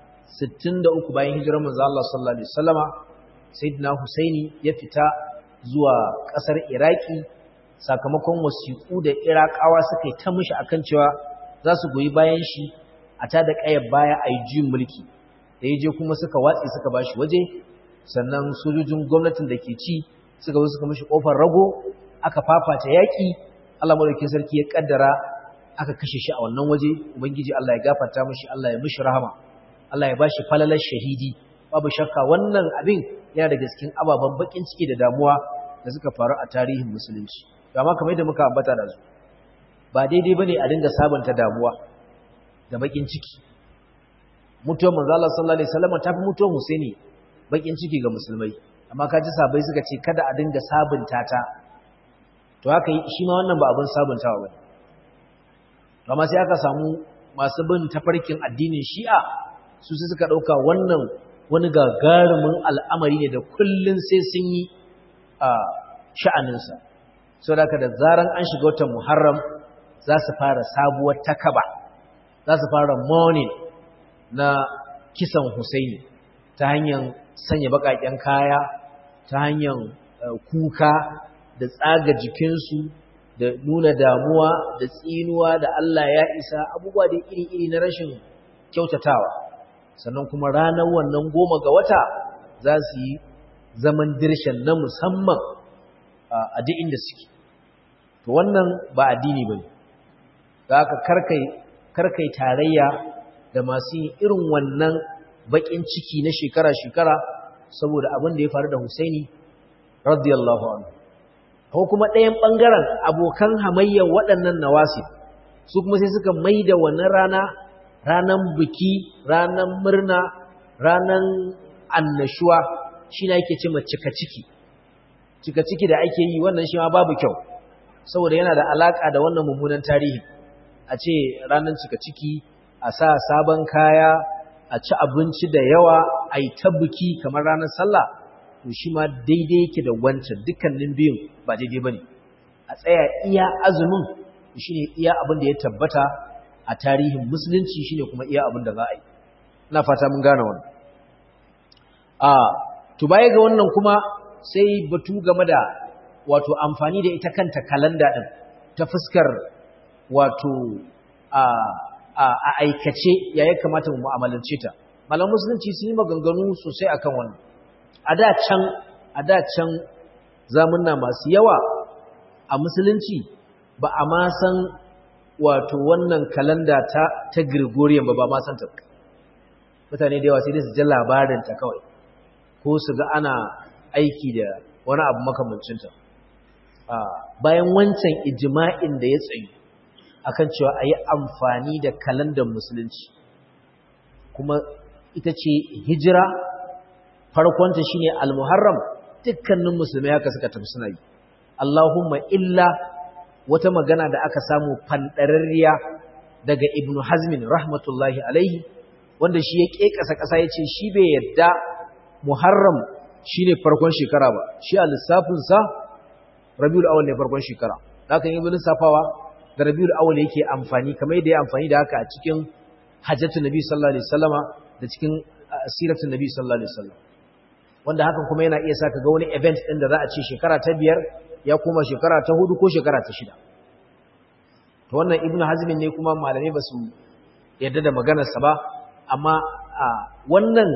63 bayan hijirar manzo Allah sallallahu alaihi wasallama sayyidina Husaini ya fita zuwa kasar Iraki sakamakon wasiƙu da Irakawa suka yi ta mishi akan cewa za su goyi bayan shi a ta da ƙayar baya a yi juyin mulki da ya je kuma suka watsi suka bashi waje sannan sojojin gwamnatin da ke ci suka zo suka mishi ƙofar rago aka fafata yaƙi Allah madaukakin sarki ya kaddara aka kashe shi a wannan waje ubangiji Allah ya gafarta mishi Allah ya mishi rahama Allah ya bashi falalar shahidi babu shakka wannan abin yana daga cikin ababen bakin ciki da damuwa da suka faru a tarihin musulunci amma kamar yadda muka ambata da su ba daidai bane a dinga sabanta damuwa da bakin ciki mutuwar manzo Allah sallallahu alaihi wasallam ta fi mutuwar Husaini bakin ciki ga musulmai amma kaji sabai suka ce kada a dinga sabunta ta to haka shi ma wannan ba abin sabuntawa bane amma sai aka samu masu bin tafarkin addinin shi'a su sai suka ɗauka wannan wani gagarumin al'amari ne da kullum sai sun yi a sha'aninsa sau da da zaran an shiga watan muharram za su fara sabuwar takaba za su fara morning na kisan husaini ta hanyar sanya baƙaƙen kaya ta hanyar kuka da tsaga jikinsu da nuna damuwa da tsinuwa da Allah ya isa abubuwa da iri-iri na rashin kyautatawa sannan kuma ranar wannan goma ga wata za su yi zaman dirshan na musamman a duk inda suke to wannan ba addini ba ne za ka karkai tarayya da masu yin irin wannan baƙin ciki na shekara-shekara saboda abin da ya faru da Husaini radiyallahu anhu ko kuma ɗayan ɓangaren abokan hamayyar waɗannan nawasi su kuma sai suka mai da wannan rana ranan biki ranan murna ranan annashuwa shi na yake ce cika ciki cika ciki da ake yi wannan shi ma babu kyau saboda yana da alaƙa da wannan mummunan tarihi a ce ranan cika ciki a sa sabon kaya a ci abinci da yawa a yi ta biki kamar ranar sallah to shi ma daidai yake da wancan dukkanin biyun ba daidai ba ne a tsaya iya azumin shi ne iya abin da ya tabbata a tarihin musulunci shi ne kuma iya abin da za a yi ina fata mun gane wannan a to baya ga wannan kuma sai batu game da wato amfani da ita kanta kalanda din ta fuskar wato a a aikace ya ya kamata mu mu'amalance ta malam musulunci sun yi maganganu sosai akan wannan a da can a da can zamunna masu yawa a musulunci ba a ma san wato wannan kalanda ta ta Gregorian ba ba ma san ta mutane da yawa sai dai su ji labarin ta kawai ko su ga ana aiki da wani abu makamancin ta bayan wancan ijma'in da ya tsayu akan cewa a yi amfani da kalandar musulunci kuma ita ce hijira farkonta shine al-muharram dukkanin musulmai haka suka tafi suna yi Allahumma illa wata magana da aka samu fandararriya daga Ibn Hazmin rahmatullahi alaihi wanda shi ya kekasa kasa yace shi bai yadda Muharram shine farkon shekara ba shi a lissafin sa Rabiul Awwal ne farkon shekara haka yin lissafawa da Rabiul Awwal yake amfani kamar yadda ya amfani da haka a cikin Hajjatun Nabi sallallahu alaihi wasallama da cikin Siratun Nabi sallallahu alaihi wasallam wanda hakan kuma yana iya saka ga wani event din da za a ce shekara ta biyar ya koma shekara ta hudu ko shekara ta shida to wannan ibnu hazmin ne kuma malamai ba su yadda da maganarsa ba amma wannan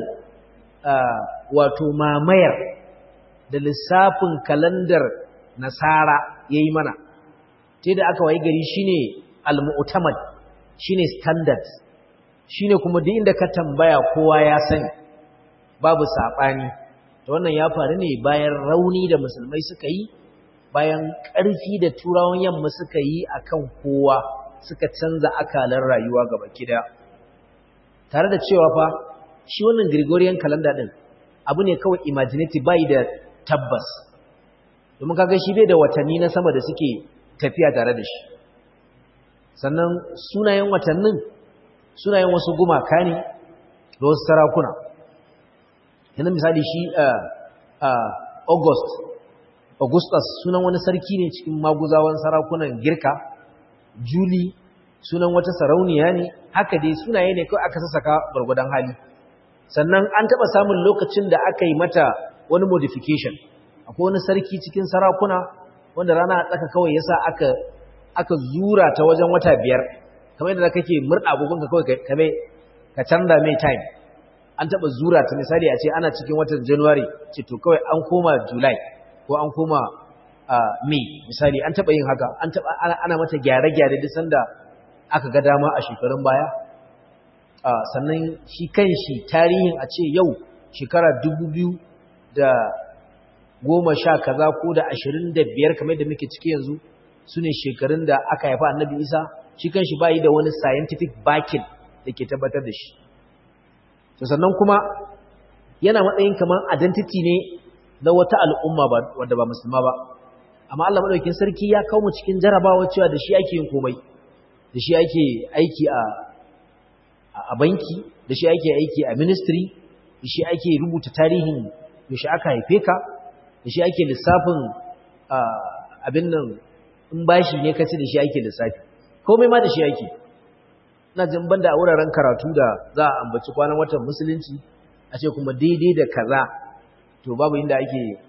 wato mamayar da lissafin kalandar nasara ya yi mana sai da aka wayi gari shine al-mu'tamad shine standard shine kuma duk inda ka tambaya kowa ya sani babu saɓani da wannan ya faru ne bayan rauni da musulmai suka yi bayan ƙarfi da turawan yamma suka yi akan kowa suka canza akalar rayuwa gaba kida tare da cewa fa shi wannan Gregorian calendar din abu ne kawai imaginative bai da tabbas domin kaga shi bai da watanni na sama da suke tafiya tare da shi sannan sunayen watannin sunayen wasu gumaka ne da wasu sarakuna yanzu misali shi August Augustus sunan wani sarki ne cikin maguzawan sarakunan Girka Julie sunan wata sarauniya ne haka dai sunaye ne kawai aka sassaka gwargwadon hali sannan an taba samun lokacin da aka yi mata wani modification akwai wani sarki cikin sarakuna wanda rana a tsaka kawai yasa aka aka zura ta wajen wata biyar kamar yadda kake murda agogonka kawai kame ka canza mai time an taba zura ta misali a ce ana cikin watan January ce to kawai an koma July ko an koma May misali an taba yin haka an taba ana mata gyare-gyare duk sanda aka ga dama a shekarun baya sannan shi kanshi tarihin a ce yau shekara biyu da goma sha kaza ko da ashirin da biyar kamar da muke ciki yanzu su ne shekarun da aka haifa annabi isa shi kanshi bayi da wani scientific backing da ke tabbatar da shi to sannan kuma yana matsayin kamar identity ne na wata al'umma wadda ba musulma ba amma Allah madaukakin sarki ya kawo mu cikin jarabawa cewa da shi ake yin komai da shi ake aiki a a banki da shi ake aiki a ministry da shi ake rubuta tarihin yaushe aka haife ka da shi ake lissafin abin nan in bashi ne kace da shi ake lissafi komai ma da shi ake ina jin banda a wuraren karatu da za a ambaci kwanan watan musulunci a ce kuma daidai da kaza to babu inda ake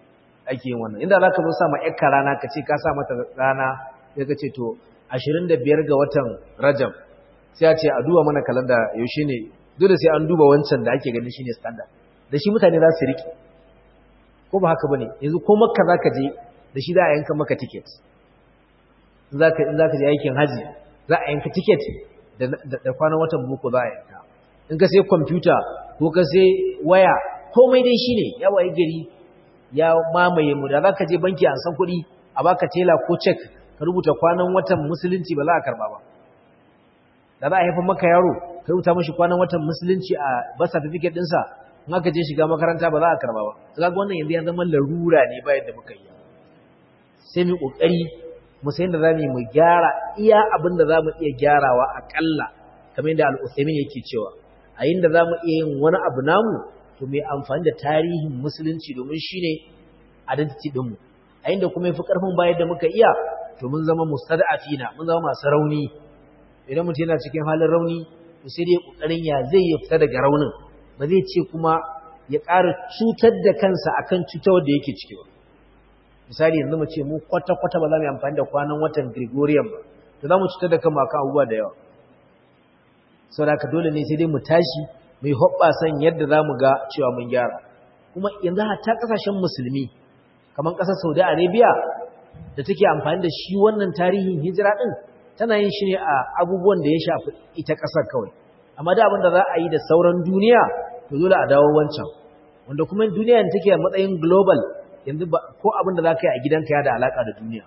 ake yin wannan inda zaka zo sa ma ƴar rana ka ce ka sa mata rana sai ka ce to 25 ga watan Rajab sai a ce a duba mana kalanda yaushe ne dole sai an duba wancan da ake ganin shine standard da shi mutane za su riki ko ba haka bane yanzu ko makka zaka je da shi za a yanka maka ticket in zaka in zaka je aikin haji za a yanka ticket da da kwanan watan boko za a yanka in ka sai computer ko ka sai waya komai dai shine ya waye gari ya mamaye mu da zaka je banki an san kuɗi a baka tela ko check ka rubuta kwanan watan musulunci ba za a karba ba da za a haifa maka yaro ka rubuta mashi kwanan watan musulunci a birth certificate ɗinsa in aka je shiga makaranta ba za a karba ba kaga wannan yanzu ya zama larura ne ba yadda muka yi sai mu kokari mu san da zamu mu gyara iya abin da zamu iya gyarawa akalla kamar yadda al-Uthaymin yake cewa a yin da zamu iya yin wani abu namu to mai amfani da tarihin musulunci domin shine identity din mu a yin da kuma yafi karfin bayar da muka iya to mun zama mustada'afina mun zama masu rauni idan mutum yana cikin halin rauni to sai dai kokarin ya zai ya fita daga raunin ba zai ce kuma ya ƙara cutar da kansa akan cutar da yake ciki ba misali yanzu mu ce mu kwata-kwata ba za mu yi amfani da kwanan watan Gregorian ba to za mu cutar da kanmu akan abubuwa da yawa sau da dole ne sai dai mu tashi mu yi hoɓɓasan yadda za mu ga cewa mun gyara kuma yanzu hatta ƙasashen musulmi kamar ƙasar saudi arabia da take amfani da shi wannan tarihin hijira ɗin tana yin shi ne a abubuwan da ya shafi ita ƙasar kawai amma da abin da za a yi da sauran duniya to dole a dawo wancan wanda kuma duniya take a matsayin global yanzu ko abin da za ka yi a gidanka ya da alaƙa da duniya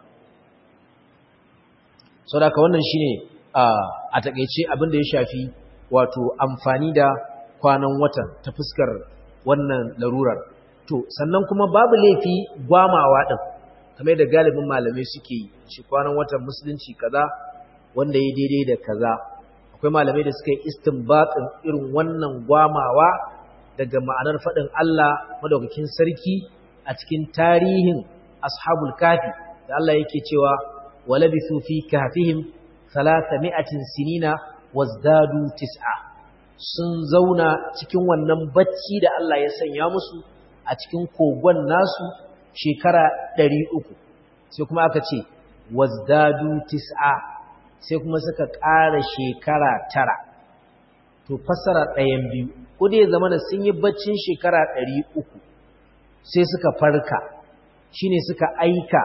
sau da wannan shi ne a taƙaice abin da ya shafi wato amfani da kwanan watan ta fuskar wannan larurar to sannan kuma babu laifi gwamawa ɗin kamar da galibin malamai suke yi shi kwanan watan musulunci kaza wanda ya daidai da kaza akwai malamai da suka yi istinbatin irin wannan gwamawa daga ma'anar faɗin Allah madaukakin sarki a cikin tarihin ashabul kafi da Allah yake cewa walabisu fi kafihim 300 sinina wazdadu tis'a sun zauna cikin wannan bacci da Allah ya sanya musu a cikin kogon nasu shekara 300 sai kuma aka ce wazdadu tis'a sai kuma suka ƙara shekara tara to fassara ɗayan biyu ko dai zama da sun yi baccin shekara 300 sai suka farka shine suka aika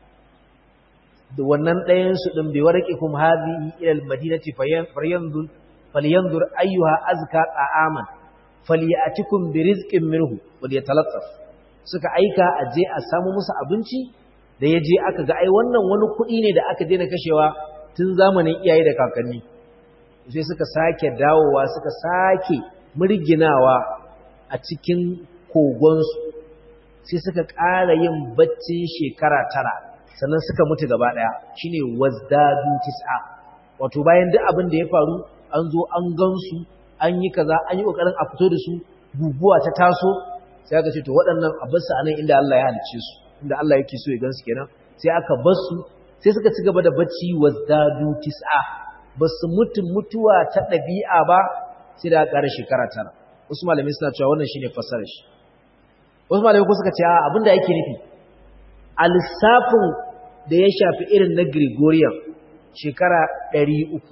da wannan ɗayansu ɗin bai warke kuma hazi ilal madinati falyanzur falyanzur ayyuha azka ta'aman falyatikum birizqin minhu wal yatalattaf suka aika a je a samu musu abinci da yaje aka ga ai wannan wani kuɗi ne da aka daina kashewa tun zamanin iyaye da kakanni sai suka sake dawowa suka sake murginawa a cikin kogonsu sai suka ƙara yin baccin shekara tara sannan suka mutu gaba ɗaya shine wazdadu tis'a wato bayan duk abin da ya faru an zo an gansu an yi kaza an yi kokarin a fito da su guguwa ta taso sai aka ce to waɗannan a bar su anan inda Allah ya halice su inda Allah yake so ya gansu kenan sai aka bar su sai suka ci gaba da bacci wazdadu tis'a basu mutu mutuwa ta ɗabi'a ba sai da ƙara shekara tara wasu malamai suna cewa wannan shine fassarar shi wasu malamai ko suka ce a abinda yake nufi a lissafin da ya shafi irin na Gregorian shekara ɗari uku.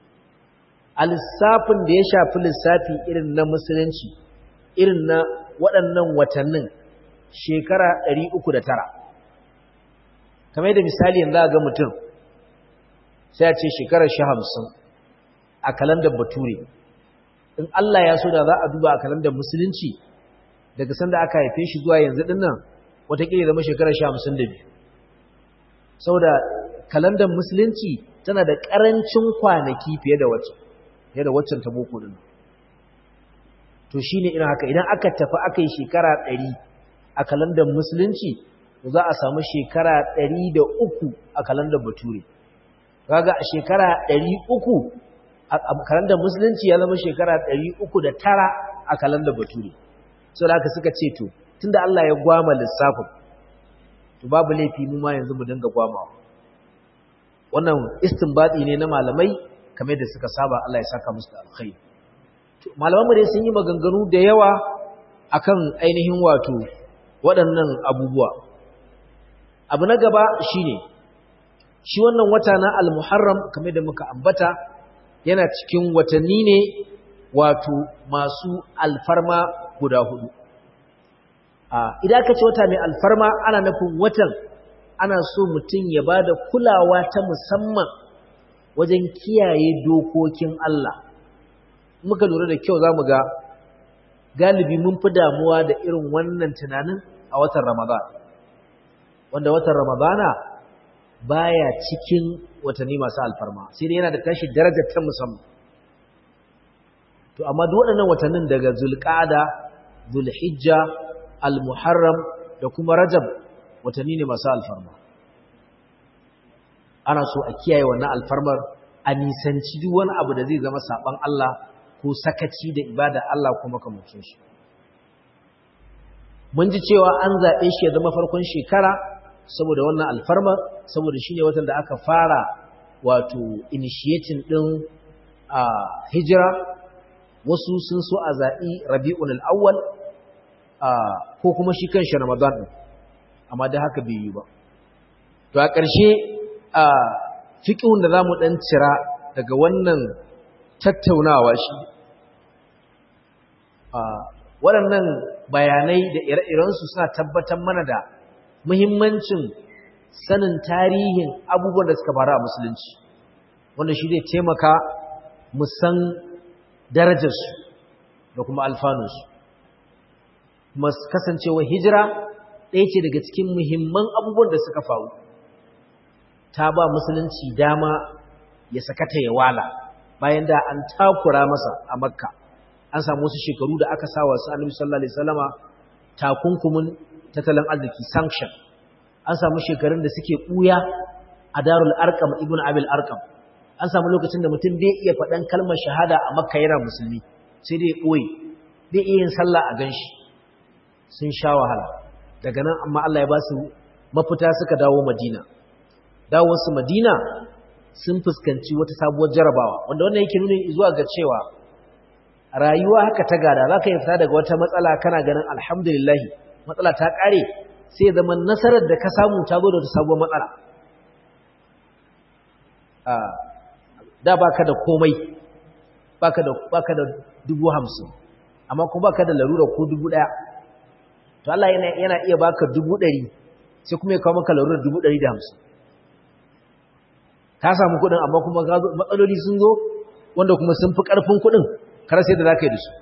a lissafin da ya shafi lissafi irin na musulunci irin na waɗannan watannin shekara ɗari uku da tara. kamar yadda misali yanzu a ga mutum sai a ce shekarar shi hamsin a kalandar bature in Allah ya so da za a duba a kalandar musulunci daga sanda aka haife shi zuwa yanzu ɗin nan watakila zama shekarar shi hamsin da biyu saboda kalandar musulunci tana da ƙarancin kwanaki fiye da wacce fiye da waccan ta boko din to shine irin haka idan aka tafi aka yi shekara ɗari a kalandar musulunci to za a samu shekara ɗari da uku a kalandar bature kaga a shekara ɗari uku a kalandar musulunci ya zama shekara ɗari uku da tara a kalandar bature so da haka suka ce to tunda Allah ya gwama lissafin to babu laifi mu ma yanzu mu dinga gwamawa wannan istinbadi ne na malamai kamar da suka saba Allah ya saka musu da alkhairi to malaman mu dai sun yi maganganu da yawa akan ainihin wato waɗannan abubuwa abu na gaba shine shi wannan wata na al-muharram kamar da muka ambata yana cikin watanni ne wato masu alfarma guda hudu idan aka ce wata mai alfarma ana nufin watan ana so mutum ya ba da kulawa ta musamman wajen kiyaye dokokin Allah muka lura da kyau za mu ga galibi mun fi damuwa da irin wannan tunanin a watan ramadan wanda watan ramadana baya cikin watanni masu alfarma sai dai yana da tashi darajar ta musamman to amma duk waɗannan watannin daga zulqa'ada zulhijja almuharram da kuma rajab watanni ne masu alfarma ana so a kiyaye wannan alfarmar a nisanci duk wani abu da zai zama saban Allah ko sakaci da ibada Allah kuma kamancin shi mun ji cewa an zaɓe shi ya zama farkon shekara saboda wannan alfarmar saboda shi ne watan da aka fara wato initiating ɗin a hijira wasu sun so a zaɓi rabi'un al'awwal ko kuma shi kan shi ramadan ɗin amma da haka bai yi ba to a ƙarshe a fiƙihun da za mu ɗan cira daga wannan tattaunawa shi waɗannan bayanai da ire-irensu suna tabbatar mana da muhimmancin sanin tarihin abubuwan da suka faru a musulunci wanda shi zai taimaka mu san darajarsu da kuma alfanunsu kuma kasancewa hijira ɗaya ce daga cikin muhimman abubuwan da suka faru ta ba musulunci dama ya sakata ya wala bayan da an takura masa a makka an samu wasu shekaru da aka sawa su annabi sallallahu alaihi wasallama takunkumin tattalin arziki sanction an samu shekarun da suke buya a darul arqam ibn abil arqam an samu lokacin da mutum bai iya faɗan kalmar shahada a makka yana musulmi sai dai boye bai iya yin sallah a ganshi sun sha wahala daga nan amma Allah ya ba su mafita suka dawo madina dawo su madina sun fuskanci wata sabuwar jarabawa wanda wannan yake nuna zuwa ga cewa rayuwa haka ta gada za ka yi fita daga wata matsala kana ganin alhamdulillahi matsala ta ƙare sai zama nasarar da ka samu ta zo da wata sabuwar matsala da ba ka da komai ba ka da dubu hamsin amma kuma ba ka da larura ko dubu ɗaya to Allah yana iya baka dubu ɗari sai kuma ya kawo maka larura dubu ɗari da hamsin ka samu kuɗin amma kuma matsaloli sun zo wanda kuma sun fi ƙarfin kuɗin kar sai da za ka yi da su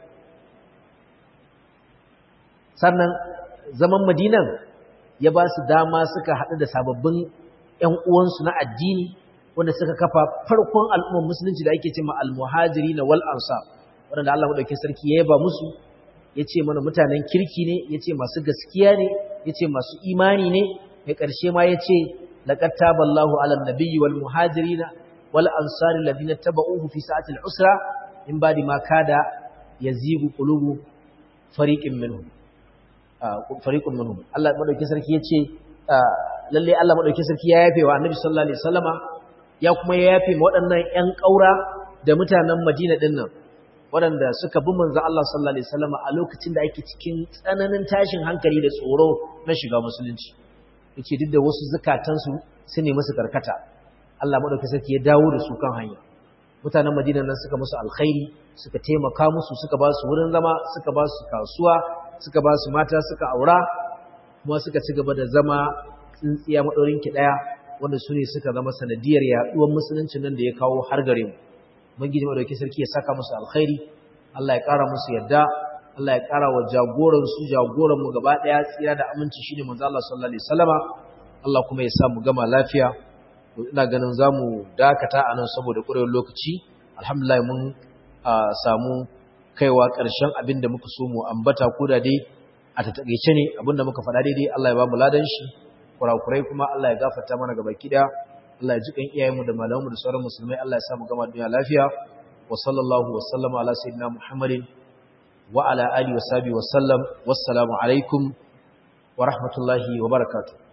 sannan zaman madinan ya ba su dama suka haɗu da sababbin ‘yan uwansu na addini wanda suka kafa farkon al'ummar musulunci da ake ce ma al-muhajiri na wal ansa waɗanda Allah maɗauki sarki ya yaba musu ya ce mana mutanen kirki ne ya ce masu gaskiya ne ya ce masu imani ne ya ƙarshe ma ya ce laƙar taballahu ala nabiyyi wal muhajirina wal ansari ladina taba'uhu fi sa'atil usra in ba di ma kada yazigu qulubu fariqin minhum fariqun minhum Allah madaukakin sarki yace lalle Allah madaukakin sarki ya yafe wa Annabi sallallahu alaihi wasallama ya kuma ya yafe ma waɗannan ƴan ƙaura da mutanen Madina din nan waɗanda suka bi manzon Allah sallallahu alaihi wasallama a lokacin da ake cikin tsananin tashin hankali da tsoro na shiga musulunci yace duk da wasu zakatansu su ne musu karkata Allah madaukakin sarki ya dawo da su kan hanya mutanen Madina nan suka musu alkhairi suka taimaka musu suka ba su wurin zama suka ba su kasuwa suka ba su mata suka aura kuma suka ci gaba da zama tsintsiya maɗaurin ki ɗaya wanda su ne suka zama sanadiyar yaɗuwar musulunci nan da ya kawo har gare mu ubangiji madauki sarki ya saka musu alkhairi Allah ya ƙara musu yadda Allah ya ƙara wa jagoran su jagoran mu gaba ɗaya tsira da aminci shine manzo Allah sallallahu alaihi wasallama Allah kuma ya sa mu gama lafiya ina ganin zamu dakata anan saboda ƙurewar lokaci alhamdulillah mun samu kaiwa ƙarshen abin da muka so mu ambata ko da dai a taƙaice ne abin da muka faɗa daidai Allah ya ba mu ladan shi kurakurai kuma Allah ya gafarta mana gaba kida Allah ya ji kan iyayenmu da malamanmu da sauran musulmai Allah ya sa mu gama duniya lafiya wa sallallahu wa sallama ala sayyidina Muhammadin wa ala alihi wa sahbihi wa sallam wassalamu alaikum wa rahmatullahi wa barakatuh